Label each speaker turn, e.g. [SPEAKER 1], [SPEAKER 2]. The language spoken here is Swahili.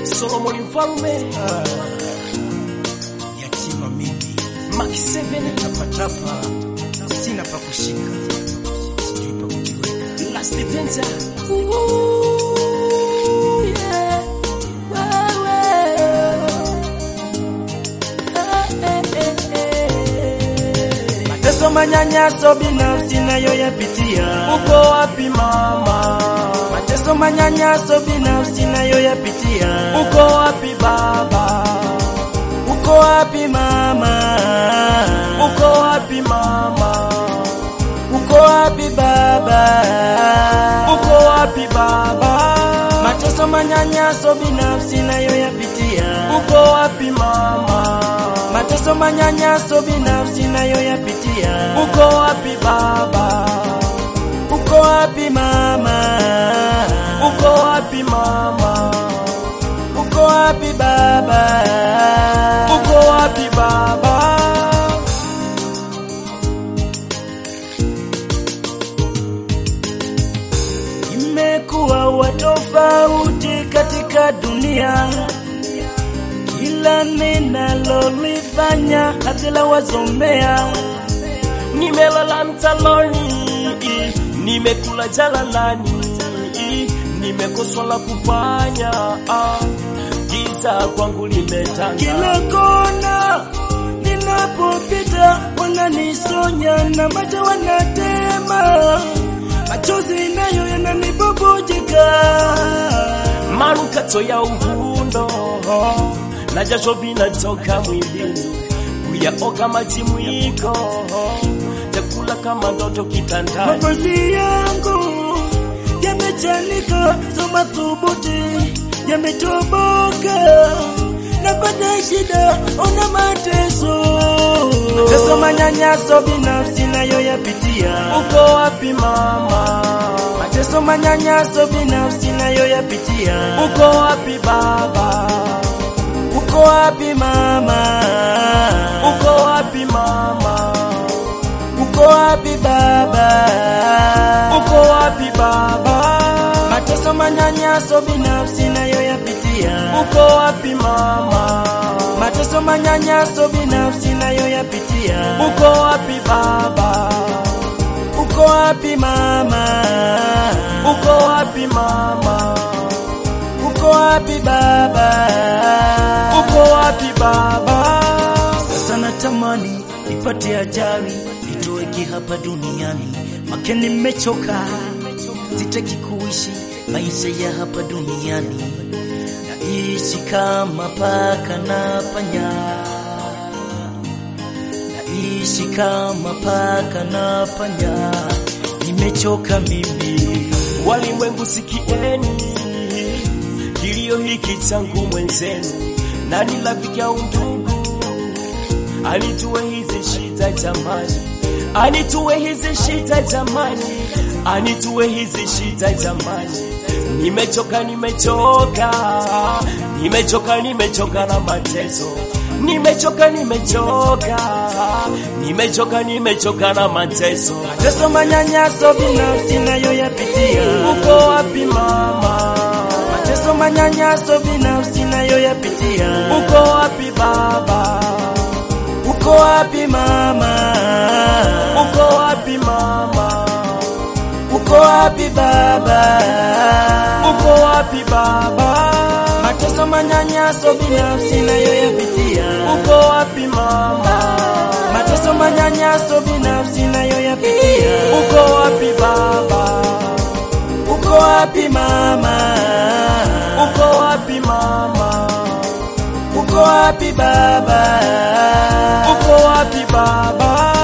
[SPEAKER 1] Solomon Mfalme,
[SPEAKER 2] yatima mimi
[SPEAKER 1] Mark 7,
[SPEAKER 2] tapatapa, sina pa kushika, sijui pa kujiweka.
[SPEAKER 1] Last Danger.
[SPEAKER 2] Mateso, manyanyaso binafsi nayoyapitia,
[SPEAKER 1] Uko wapi mama?
[SPEAKER 2] mateso, manyanyaso binafsi nayoyapitia,
[SPEAKER 1] Uko wapi baba?
[SPEAKER 2] uko wapi mama?
[SPEAKER 1] Uko wapi mama?
[SPEAKER 2] Uko wapi baba?
[SPEAKER 1] Uko wapi baba?
[SPEAKER 2] Mateso, manyanyaso binafsi nayoyapitia,
[SPEAKER 1] Uko wapi mama?
[SPEAKER 2] mateso, manyanyaso binafsi nayoyapitia,
[SPEAKER 1] Uko wapi baba?
[SPEAKER 2] uko wapi mama?
[SPEAKER 1] Uko wapi mama?
[SPEAKER 2] Uko wapi baba?
[SPEAKER 1] Uko wapi baba?
[SPEAKER 2] Imekuwa wa tofauti katika dunia, kila ninalolifanya hadhila wazomea.
[SPEAKER 1] Nimelala mtaloni, nimekula jalalani, nimekoswa la kufanya, ah, giza kwangu limetanda.
[SPEAKER 2] Kila kona ninapopita, wananisonya na macho wanatema, machozi nayo yananibubujika.
[SPEAKER 1] manukato ya uvundo na jasho vinatoka mwilini, kuyaoga maji mwiko, chakula kama ndoto kitandani.
[SPEAKER 2] Mavazi yangu yamechanika, soma thubuti yametoboka, napata shida, ona mateso, mateso, manyanyaso binafsi nayo yapitia,
[SPEAKER 1] Uko wapi mama?
[SPEAKER 2] mateso, manyanyaso binafsi nayo yapitia,
[SPEAKER 1] Uko wapi baba?
[SPEAKER 2] uko wapi mama?
[SPEAKER 1] Uko wapi mama?
[SPEAKER 2] Uko wapi baba?
[SPEAKER 1] Uko wapi baba?
[SPEAKER 2] Mateso, manyanyaso binafsi nayo yapitia,
[SPEAKER 1] Uko wapi mama?
[SPEAKER 2] mateso, manyanyaso binafsi nayo yapitia,
[SPEAKER 1] Uko wapi baba?
[SPEAKER 2] uko wapi mama?
[SPEAKER 1] Uko wapi mama?
[SPEAKER 2] Uko wapi baba?
[SPEAKER 1] Uko wapi baba?
[SPEAKER 2] Sasa natamani nipate ajali nitoweke hapa duniani, make nimechoka, sitaki kuishi maisha ya hapa duniani, naishi kama paka na panya, naishi kama paka na panya, nimechoka mimi.
[SPEAKER 1] Walimwengu sikieni kilio hiki changu mwenzenu, nani rafiki au ndugu anitue hizi shida jamani, anitue hizi shida jamani, anitue hizi shida jamani. Nimechoka, nimechoka, nimechoka, nimechoka na mateso. Nimechoka, nimechoka, nimechoka, nimechoka na mateso.
[SPEAKER 2] Mateso, manyanyaso binafsi nayo yapitia,
[SPEAKER 1] Uko wapi mama?
[SPEAKER 2] mateso, manyanyaso binafsi nayo yapitia,
[SPEAKER 1] Uko wapi baba?
[SPEAKER 2] uko wapi mama?
[SPEAKER 1] Uko wapi mama?
[SPEAKER 2] Uko wapi baba?
[SPEAKER 1] Uko wapi baba?
[SPEAKER 2] Mateso, manyanyaso binafsi nayo yapitia,
[SPEAKER 1] Uko wapi mama?
[SPEAKER 2] mateso, manyanyaso binafsi nayo yapitia,
[SPEAKER 1] Uko wapi baba?
[SPEAKER 2] uko wapi mama?
[SPEAKER 1] Uko wapi mama?
[SPEAKER 2] Uko wapi baba?
[SPEAKER 1] Uko wapi baba?